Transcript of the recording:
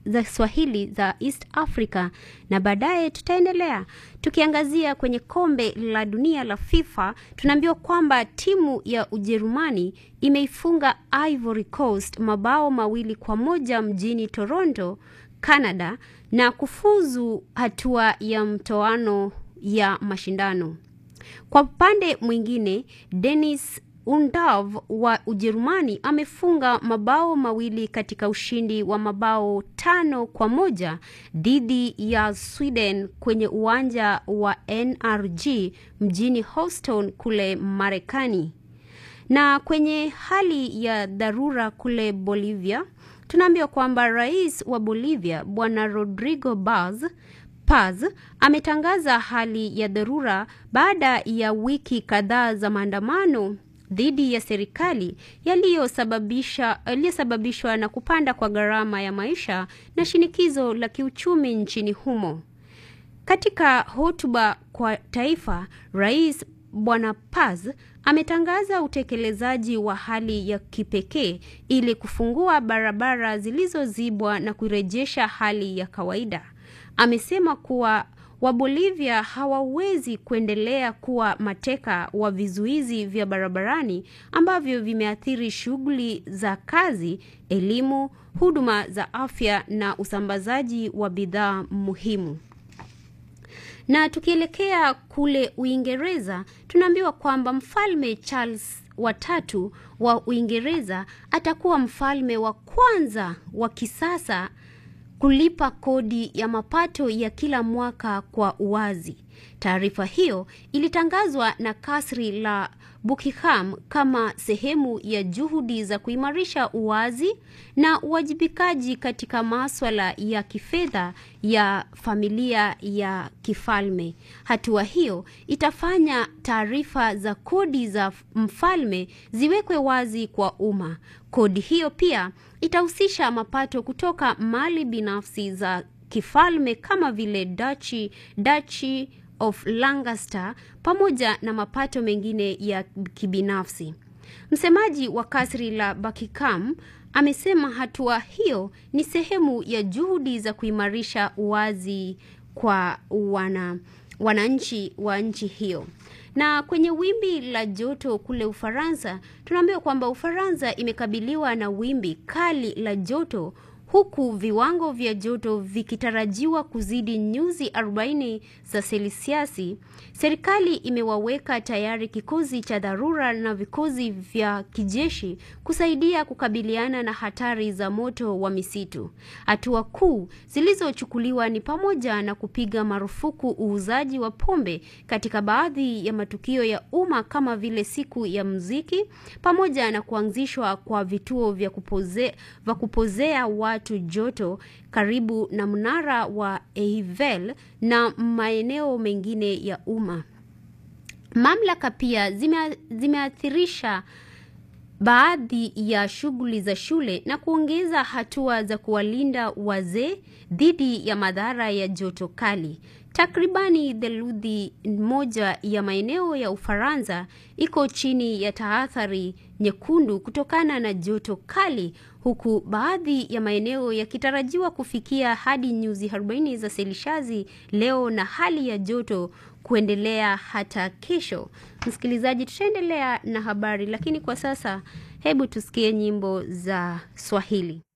za Kiswahili za East Africa, na baadaye tutaendelea tukiangazia kwenye kombe la dunia la FIFA. Tunaambiwa kwamba timu ya Ujerumani imeifunga Ivory Coast mabao mawili kwa moja mjini Toronto, Canada, na kufuzu hatua ya mtoano ya mashindano. Kwa upande mwingine, Dennis Undav wa Ujerumani amefunga mabao mawili katika ushindi wa mabao tano kwa moja dhidi ya Sweden kwenye uwanja wa NRG mjini Houston kule Marekani. Na kwenye hali ya dharura kule Bolivia, tunaambiwa kwamba rais wa Bolivia Bwana Rodrigo Paz Paz ametangaza hali ya dharura baada ya wiki kadhaa za maandamano dhidi ya serikali yaliyosababisha yaliyosababishwa na kupanda kwa gharama ya maisha na shinikizo la kiuchumi nchini humo. Katika hotuba kwa taifa, Rais Bwana Paz ametangaza utekelezaji wa hali ya kipekee ili kufungua barabara zilizozibwa na kurejesha hali ya kawaida. Amesema kuwa Wabolivia hawawezi kuendelea kuwa mateka wa vizuizi vya barabarani ambavyo vimeathiri shughuli za kazi, elimu, huduma za afya na usambazaji wa bidhaa muhimu. Na tukielekea kule Uingereza, tunaambiwa kwamba Mfalme Charles watatu wa Uingereza atakuwa mfalme wa kwanza wa kisasa kulipa kodi ya mapato ya kila mwaka kwa uwazi. Taarifa hiyo ilitangazwa na kasri la Buckingham kama sehemu ya juhudi za kuimarisha uwazi na uwajibikaji katika maswala ya kifedha ya familia ya kifalme. Hatua hiyo itafanya taarifa za kodi za mfalme ziwekwe wazi kwa umma. Kodi hiyo pia itahusisha mapato kutoka mali binafsi za kifalme kama vile Duchy, Duchy of Lancaster pamoja na mapato mengine ya kibinafsi. Msemaji wa kasri la Buckingham amesema hatua hiyo ni sehemu ya juhudi za kuimarisha uwazi kwa wana wananchi wa nchi hiyo. Na kwenye wimbi la joto kule Ufaransa, tunaambiwa kwamba Ufaransa imekabiliwa na wimbi kali la joto huku viwango vya joto vikitarajiwa kuzidi nyuzi 40 za selisiasi. Serikali imewaweka tayari kikosi cha dharura na vikosi vya kijeshi kusaidia kukabiliana na hatari za moto wa misitu. Hatua kuu zilizochukuliwa ni pamoja na kupiga marufuku uuzaji wa pombe katika baadhi ya matukio ya umma kama vile siku ya muziki, pamoja na kuanzishwa kwa vituo vya kupoze, vya kupozea watu joto karibu na mnara wa Eiffel na maeneo mengine ya umma. Mamlaka pia zime, zimeathirisha baadhi ya shughuli za shule na kuongeza hatua za kuwalinda wazee dhidi ya madhara ya joto kali. Takribani theluthi moja ya maeneo ya Ufaransa iko chini ya tahadhari nyekundu kutokana na joto kali, huku baadhi ya maeneo yakitarajiwa kufikia hadi nyuzi 40 za selishazi leo na hali ya joto kuendelea hata kesho. Msikilizaji, tutaendelea na habari, lakini kwa sasa hebu tusikie nyimbo za Swahili.